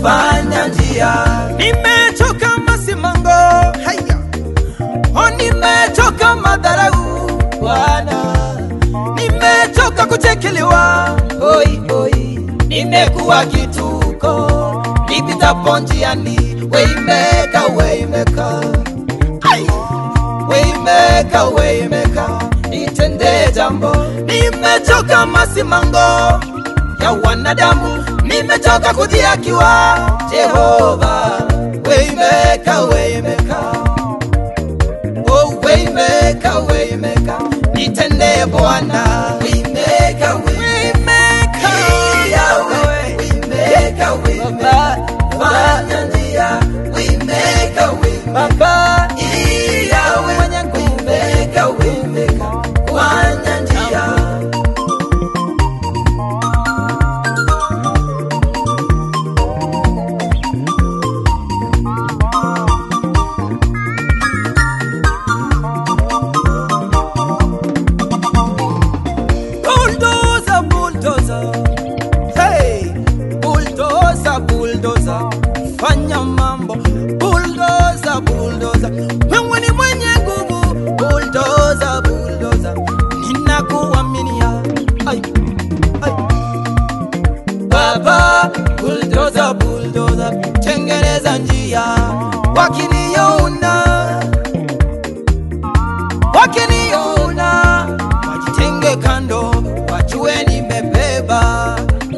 fanya njia. Nimechoka masimango, haya oh, nimechoka madharau Bwana, nimechoka kuchekelewa, Oi, oi, nimekuwa kituko nipitapo njiani. Waymaker, waymaker, ai, waymaker, waymaker, nitende jambo. nimechoka masimango ya wanadamu, nimechoka kudhiakiwa. Jehova, waymaker, waymaker, oh waymaker, waymaker, nitende Bwana. Waymaker, waymaker, Yahweh, waymaker, waymaker, fanya njia. Waymaker, waymaker, Baba Yahweh, waymaker, waymaker, fanya njia. bulldozer, bulldozer. Hey, bulldozer, bulldozer. Fanya mambo bulldozer, bulldozer. Wewe ni mwenye nguvu bulldozer, bulldozer. Ninakuaminia. Ai, ai. Baba bulldozer, bulldozer. Tengeneza njia wakiniona wakiniona wajitenge kando, wajue nimebeba,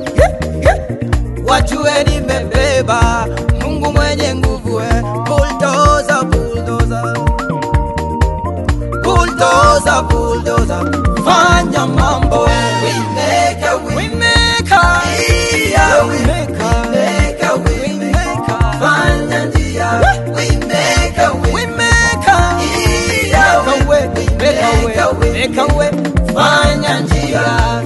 wajue nimebeba Mungu mwenye nguvu, we bulldozer, bulldozer, bulldozer, bulldozer, fanya mambo we Waymaker, Waymaker, Yahweh, Waymaker, waymaker, waymaker, Waymaker, fanya njia. Waymaker, Waymaker, Yahweh, Make a way, make a way, make a way, fanya njia.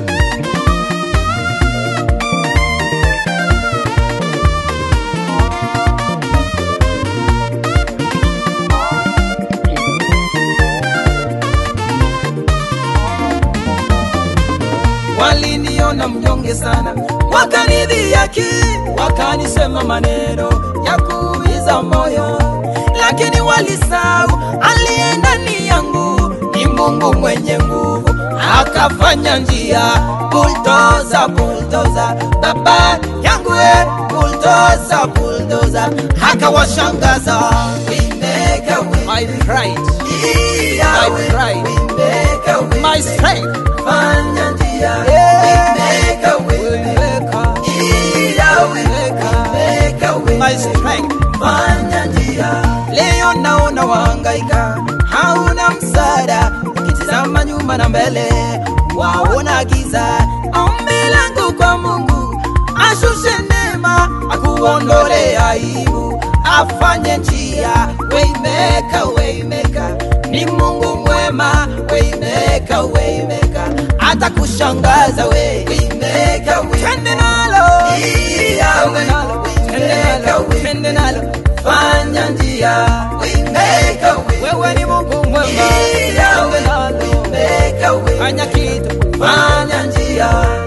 waliniona mnyonge sana, wakanidhihaki, wakanisema maneno ya kuumiza moyo, lakini walisahau aliye ndani yangu ni Mungu mwenye nguvu, akafanya njia. Bulldozer, bulldozer, baba yangu we, bulldozer, bulldozer, akawashangaza. Waymaker, My pride, Yahweh, pride. waymaker, my strength, fanya njia. Yeah. Waymaker, waymaker, Yahweh, waymaker, my waymaker, strength. fanya njia. Leo naona wahangaika, hauna msaada, ukitizama nyuma na mbele, waona giza. Ombi langu kwa Mungu, ashushe neema, akuondole aibu, afanye njia. Waymaker, waymaker, ni Mungu mwema. Waymaker, waymaker, atakushangaza we. Waymaker, Twende nalo, Yahweh, twende nalo, twende nalo, fanya njia. Waymaker, wewe ni Mungu mwema. Yahweh, Twende nalo. waymaker, waymaker, fanya kitu fanya njia.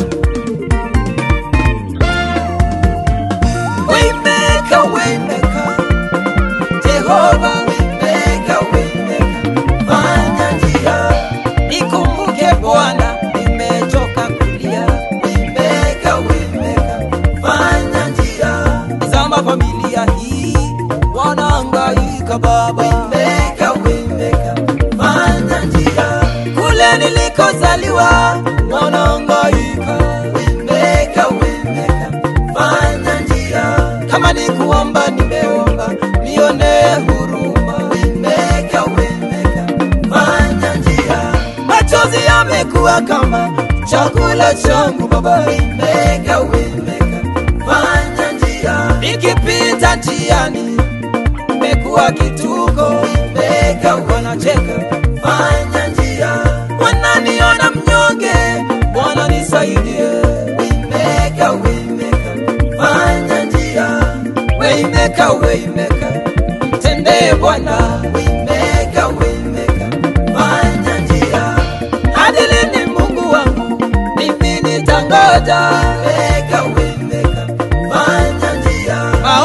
waymaker waymaker jehova Waymaker, waymaker, fanya njia. nikumbuke bwana nimechoka kulia Waymaker, waymaker, fanya njia. zama familia hii wanaangaika baba Waymaker, waymaker, fanya njia. kule nilikozaliwa wanaangaika Waymaker, waymaker, fanya njia. kama ni kuomba nimeomba nione huruma Waymaker, waymaker, fanya njia. machozi yamekuwa kama chakula changu baba Waymaker, waymaker, fanya njia. nikipita njiani imekuwa kituko Waymaker, wanacheka fanya njia. wananiona mnyonge bwana nisaidie Waymaker, waymaker, fanya njia. weimeka weimeka tendee bwana Waymaker, waymaker, fanya njia. hadi lini mungu wangu mimi nitangoja Waymaker, waymaker, fanya njia.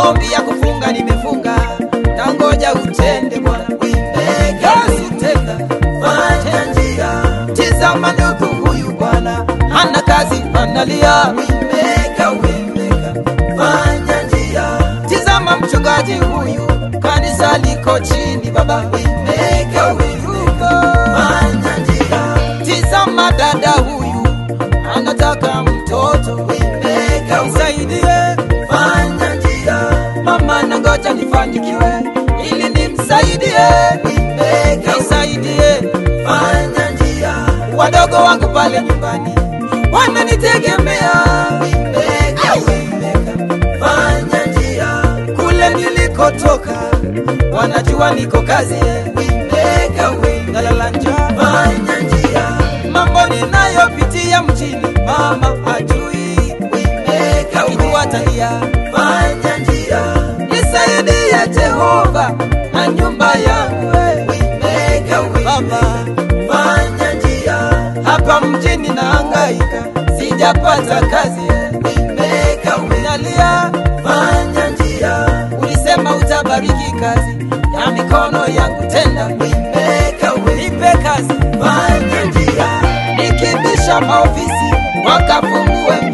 mchungaji huyu kanisa liko chini baba Waymaker, waymaker, fanya njia. tizama dada huyu anataka mtoto Waymaker, nisaidie fanya njia. mama nangoja nifanikiwe ili nimsaidie Waymaker, nisaidie fanya njia. wadogo wangu pale nyumbani wananitegemea Waymaker, waymaker, fanya njia. kule nilikotoka wanajua niko kazi Waymaker, waymaker, nalala njaa fanya njia. mambo ninayopitia mjini mama hajui Waymaker, akijua talia fanya njia. nisaidie jehova na nyumba yangu we. Waymaker, baba fanya njia. hapa mjini naangaika sijapata kazi Waymaker, nalia fanya njia. ulisema utabariki kazi ya mikono yangu tenda Waymaker, nipe kazi fanya njia. nikibisha maofisi wakafungue